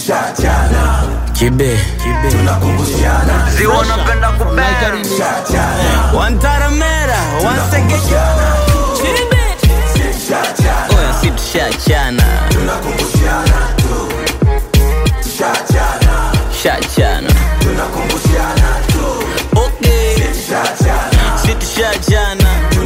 Kibe, Ziwa napenda kubera Wantaramera, Wansegea. Oya si tushachana. Shachana. Okay. Si tushachana.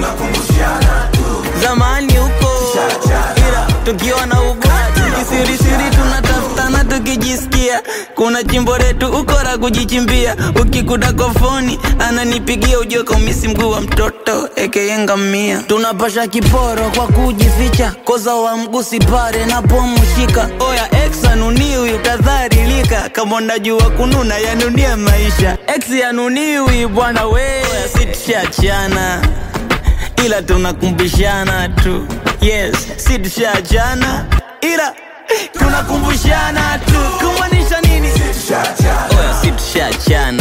Zamani huko ila tukiwa na ugati kisirisiri tunatafutana tukijisikia kuna chimbo letu ukora kujichimbia ukikuta kofoni ananipigia ujue kaumisi mguu wa mtoto ekeyengamia tunapasha kiporo kwa kujificha koza wa mgusi pare napomshika oya ex anuniwi utadharilika kama unajua kununa yanunie maisha ex yanuniwi bwana we oya sitishachana ila tunakumbushana tu yes si tushachana ila tunakumbushana tu kumaanisha nini oya si tushachana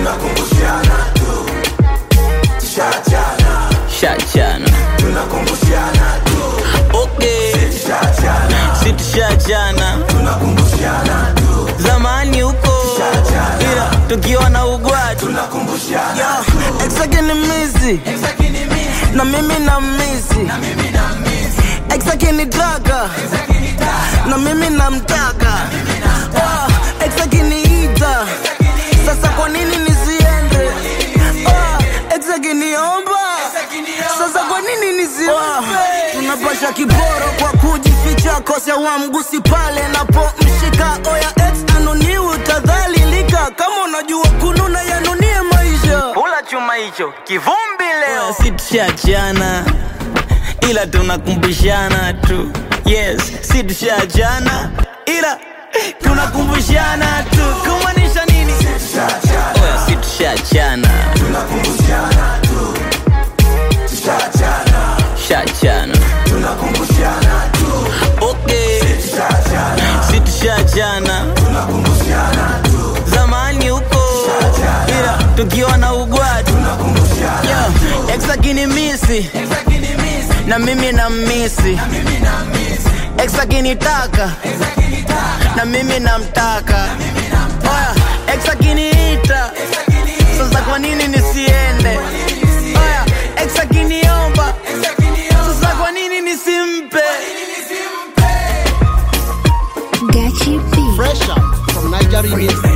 shachana okay si tushachana zamani huko ila tukiwa na ugwati exakinimizi na mimi na misi exakinitaka na mimi namtaka Ah, ex akiniita sasa kwa nini nisiende Ah, ex akiniomba sasa kwa nini nisiombe tunapasha kiporo kwa kujificha kosa wa mgusi pale napomshika oya ex anoniwi utadhalilika kama unajua kununa yanunie maisha Kula chuma hicho kivumbi leo si tushachana ila tunakumbushana tu yes si tushachana ila tunakumbushana tu kumaanisha nini oya si tushachana shachana okay si tushachana zamani huko ila tukiwa na ugwati Yo, ex akinimisi na mimi na misi ex akinitaka na mimi namtaka oya ex akiniita sasa kwa nini nisiende oya ex akiniomba sasa kwa nini nisimpe Gachi B. Fresh out from Nigeria.